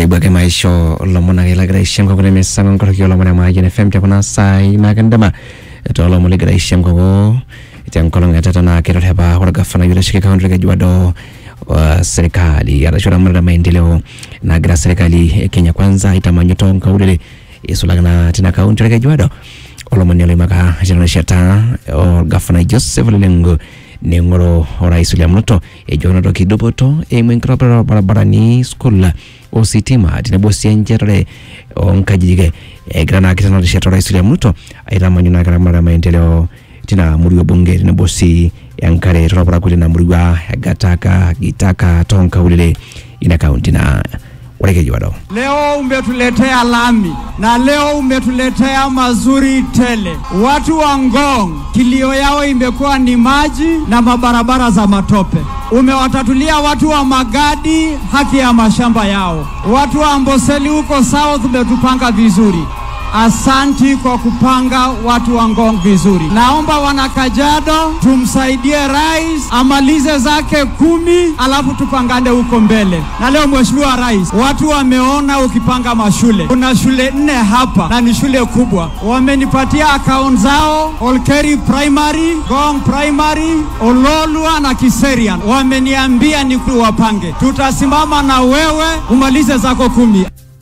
ibwake maisho lomon ake lagira aishem koko nemesanga nkoroki olomon emayian fm tekuna saai nakendama toolomon ligira aishem koko tenkolong etata naa keterepa ore gavana oitasheki kaunti e Kajiado wa serikali arashu eramatare maendeleo nagira serikali e Kenya kwanza aitamanyu toonkaulele isulaki naa tina kaunti e Kajiado olomoni oloimaka tina rishata orgavana Joseph Lelengo neing'oru orais William Ruto ejo kenotoki dupoto eimu enkitobirata orbaribarani skul ositima tenebo sii enchetare oonkajijik egira naake tena rishata orais William Ruto aitamanyu naake eramatare maendeleo tina murua bunge tenebo sii enkare torparakuo tina murua egataka gitaka toonkaulele ina kaunti na ore Kajiado. Leo umetuletea lami na leo umetuletea mazuri tele. Watu wa Ngong kilio yao imekuwa ni maji na mabarabara za matope. Umewatatulia watu wa Magadi haki ya mashamba yao. Watu wa Amboseli huko South umetupanga vizuri. Asanti kwa kupanga watu wa Ngong vizuri. Naomba wana Kajiado tumsaidie rais amalize zake kumi, alafu tupangane huko mbele. Na leo Mheshimiwa Rais, watu wameona ukipanga mashule. Kuna shule nne hapa na ni shule kubwa, wamenipatia akaunti zao, Olkeri Primary, Ngong Primary, Ololua na Kiserian. Wameniambia ni wapange, tutasimama na wewe umalize zako kumi.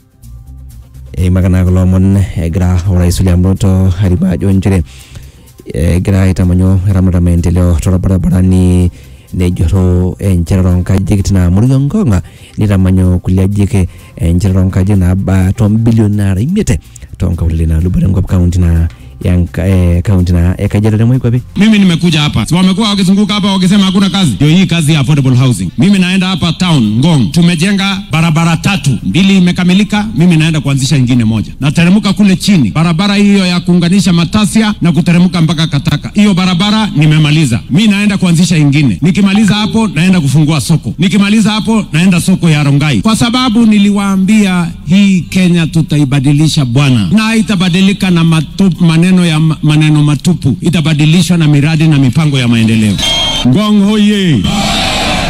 eimaka naa kulo omon egira orais William Ruto arimu ajo nchere egira aitamanyu eramatare maendeleo torbaribarani nejurro enchetare oonkajijik tina murua Ngong nitamanyu kulie ajijik enchetare oonkajijik naaba tombilioni nara imiet toonkaulele naalubore enkop kaunti na ya nka- eh, kaunti na ya Kajiado temoi kwapi Mimi nimekuja hapa, si wamekuwa wakizunguka hapa wakisema hakuna kazi. Ndio hii kazi ya affordable housing. Mimi naenda hapa town Ngong, tumejenga barabara tatu, mbili imekamilika, mimi naenda kuanzisha ingine moja. Nateremka kule chini, barabara hiyo ya kuunganisha Matasia na kuteremka mpaka Kataka, hiyo barabara nimemaliza. Mi naenda kuanzisha ingine, nikimaliza hapo naenda kufungua soko, nikimaliza hapo naenda soko ya Rongai, kwa sababu niliwaambia hii Kenya tutaibadilisha bwana, na haitabadilika na matupu, maneno ya maneno matupu, itabadilishwa na miradi na mipango ya maendeleo. Ngong hoye!